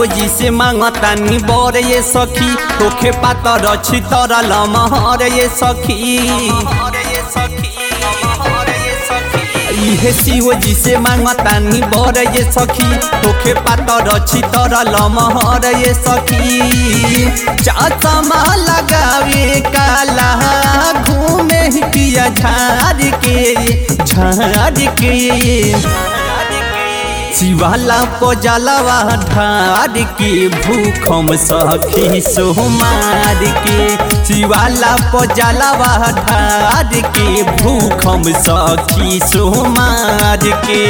शिव जी से मांगतानी बर ये सखी तोखे पातर छी तर लमहर ये सखी इहे शिव जी से मांगतानी बर ये सखी तोखे पातर छी तर लमहर ये सखी चमा लगावे काला घूमे पिया झाड़ के झाड़ के शिवाला पजलवा ढार के भूखम सखी सोमार के शिवाला पजलवा ढार के भूखम सखी सोमार के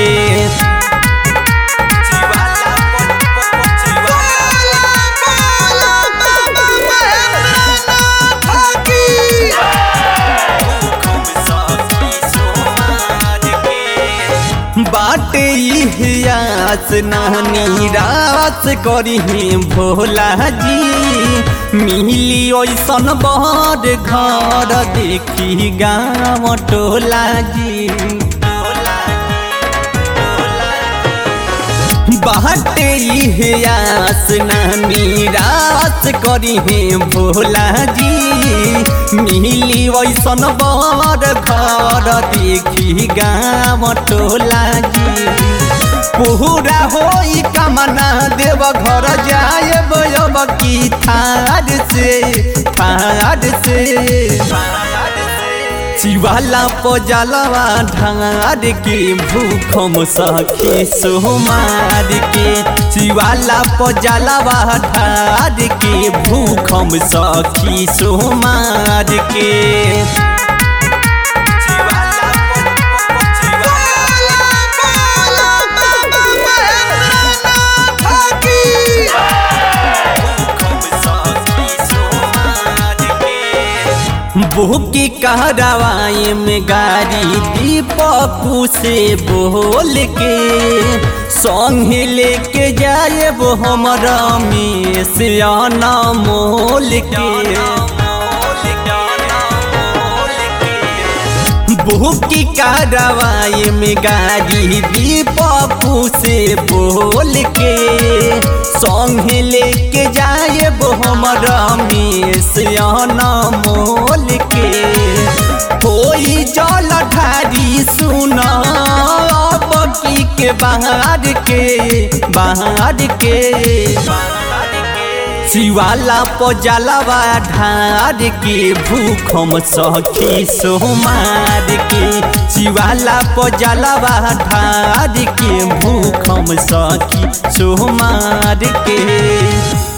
बाटे इतिहास नानी रास करी भोला जी मिली ओसन बड़ घर देखी गाँव टोला जी बाटे इतिहास नानी रास करी भोला जी मिली वैसन बड़ घर देखी गाँव टोला जी पूरा होई कमना देव घर जाए बयब की थार से थार से शिवाला पजलवा ढार के भूखम सखी सोमार के शिवाला पजलवा ढार के भूखम सखी सोमार के बुकी कहरावाए में गाड़ी दीपकू से बोल के संग लेके जाए वो हमारा में सियाना मोल के बुकी कहरावाए में गाड़ी दीपकू से बोल के संग लेके जाए वो हमारा में सियाना मोल के कोई जल ढारी सुना बकी के बाहर के बाहर के शिवाला पजलवा ढार के भूखम सखी सोमार के शिवाला पजलवा ढार के भूखम सखी सोमार के